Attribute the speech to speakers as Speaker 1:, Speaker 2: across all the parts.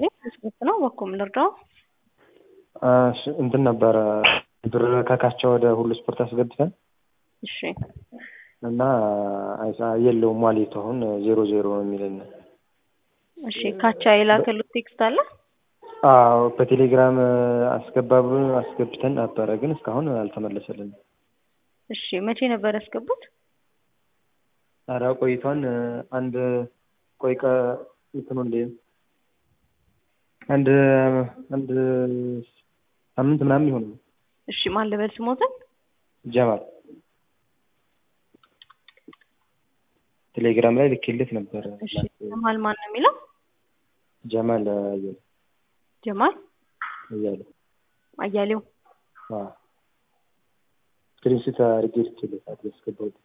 Speaker 1: ስፖርት ነው በኩል ልርዳው
Speaker 2: እሺ እንትን ነበረ ብር ከካቸው ወደ ሁሉ ስፖርት አስገብተን
Speaker 1: እሺ
Speaker 2: እና አይሳ የለውም ዋሌቱ አሁን ዜሮ ዜሮ ነው የሚለን።
Speaker 1: እሺ ካቻ የላከሉት ቴክስት አለ
Speaker 2: አዎ በቴሌግራም አስገባ ብሎ አስገብተን ነበረ፣ ግን እስካሁን አልተመለሰልንም።
Speaker 1: እሺ መቼ ነበር ያስገቡት?
Speaker 2: ኧረ ቆይቷን አንድ ቆይ ቀ እንትኑ እንደ አንድ አንድ ሳምንት ምናምን ይሆን
Speaker 1: እሺ ማን ልበል ስሞትን?
Speaker 2: ጀማል ቴሌግራም ላይ ልኬለት ነበረ።
Speaker 1: እሺ ጀማል ማን ነው የሚለው?
Speaker 2: ጀማል አያሌው
Speaker 1: ጀማል
Speaker 2: አያሌው
Speaker 1: አያሌው
Speaker 2: አዎ ስክሪንሾት አድርጌ ልኬለታል ያስገባሁት።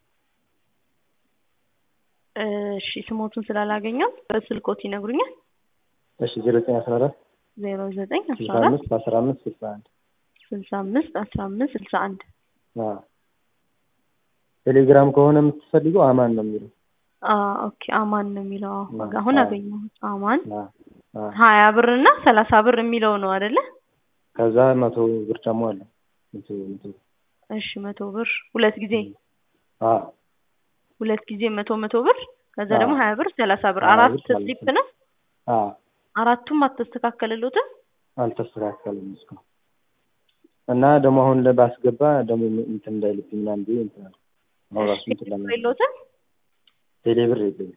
Speaker 1: እሺ ስሞቱን ስላላገኘው በስልኮት ይነግሩኛል።
Speaker 2: እሺ ዜሮ ዘጠኝ አስራ አራት
Speaker 1: ዜሮ ዘጠኝ አስራ
Speaker 2: ስልሳ
Speaker 1: አራት
Speaker 2: አምስት አስራ አምስት ስልሳ አንድ
Speaker 1: ስልሳ አምስት አስራ አምስት ስልሳ አንድ
Speaker 2: አዎ ቴሌግራም ከሆነ የምትፈልገው አማን ነው የሚለው።
Speaker 1: ኦኬ አማን ነው የሚለው። አዎ፣
Speaker 2: አዎ፣
Speaker 1: አሁን
Speaker 2: አዎ።
Speaker 1: አገኘሁት። አማን
Speaker 2: አዎ አዎ
Speaker 1: ሀያ ብር እና ሰላሳ ብር የሚለው ነው አይደለ?
Speaker 2: ከዛ መቶ ብር ደግሞ አለ መቶ መቶ
Speaker 1: እሺ መቶ ብር ሁለት ጊዜ
Speaker 2: አዎ
Speaker 1: ሁለት ጊዜ መቶ መቶ ብር ከዛ
Speaker 2: አዎ።
Speaker 1: ደግሞ ሀያ ብር ሰላሳ ብር
Speaker 2: ሀያ
Speaker 1: አራት
Speaker 2: ብር ማለት
Speaker 1: ስሊፕ
Speaker 2: ነው።
Speaker 1: ነው።
Speaker 2: አዎ
Speaker 1: አራቱም አልተስተካከለሉትም።
Speaker 2: አልተስተካከለም እስካሁን እና ደግሞ አሁን ባስገባ ደግሞ እንትን እንዳይልብኝ ምናምን ብዬ እንትን አልኩ። አሁን ራሱ እንትን ለማለት
Speaker 1: የለውትም።
Speaker 2: ቴሌ ብር የለኝም።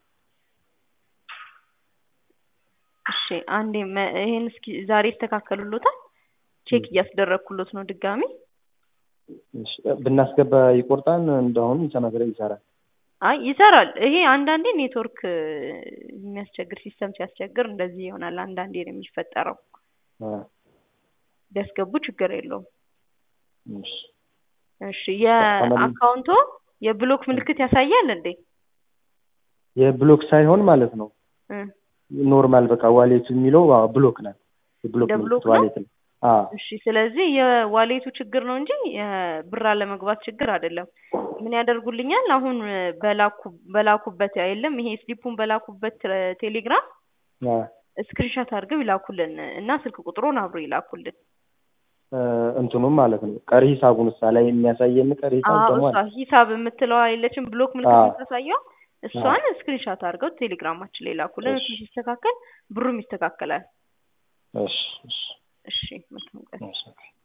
Speaker 1: እሺ አንዴ መ- ይሄን እስኪ ዛሬ ይስተካከሉሎታል። ቼክ እያስደረግኩሎት ነው ድጋሚ።
Speaker 2: እሺ፣ ብናስገባ ይቆርጣል እንደአሁኑ ይሰናክለ ይሰራል።
Speaker 1: አይ ይሰራል። ይሄ አንዳንዴ ኔትወርክ የሚያስቸግር ሲስተም ሲያስቸግር እንደዚህ ይሆናል። አንዳንዴ ነው የሚፈጠረው።
Speaker 2: አዎ
Speaker 1: ቢያስገቡ ችግር የለውም።
Speaker 2: እሺ
Speaker 1: እሺ የአካውንቶ የብሎክ ምልክት ያሳያል እንዴ?
Speaker 2: የብሎክ ሳይሆን ማለት ነው
Speaker 1: እ
Speaker 2: ኖርማል በቃ ዋሌት የሚለው አዎ ብሎክ ናት። የብሎክ
Speaker 1: እንደ ብሎክ
Speaker 2: ምልክት
Speaker 1: ነው?
Speaker 2: ዋሌት ነው። አዎ
Speaker 1: እሺ ስለዚህ የዋሌቱ ችግር ነው እንጂ የብር አለመግባት ችግር አይደለም። ምን ያደርጉልኛል? አሁን በላኩ በላኩበት የለም ይሄ ስሊፑን በላኩበት ቴ- ቴሌግራም
Speaker 2: አዎ
Speaker 1: ስክሪንሻት አድርገው ይላኩልን እና ስልክ ቁጥሩን አብሮ ይላኩልን።
Speaker 2: እ እንትኑም ማለት ነው ቀሪ ሂሳቡን እሳ ላይ የሚያሳየን ቀሪ ሂሳብ
Speaker 1: አዎ
Speaker 2: ደግሞ
Speaker 1: እሷ
Speaker 2: አለ።
Speaker 1: ሂሳብ የምትለዋ የለችም ብሎክ ምልክት
Speaker 2: አዎ።
Speaker 1: የምታሳየው እሷን ስክሪንሻት አድርገው ቴሌግራማችን ላይ ላኩልን።
Speaker 2: እሺ።
Speaker 1: እሱ ሲስተካከል ብሩም ይስተካከላል።
Speaker 2: እሺ እሺ
Speaker 1: እሺ መልካም ቀን።
Speaker 2: እሺ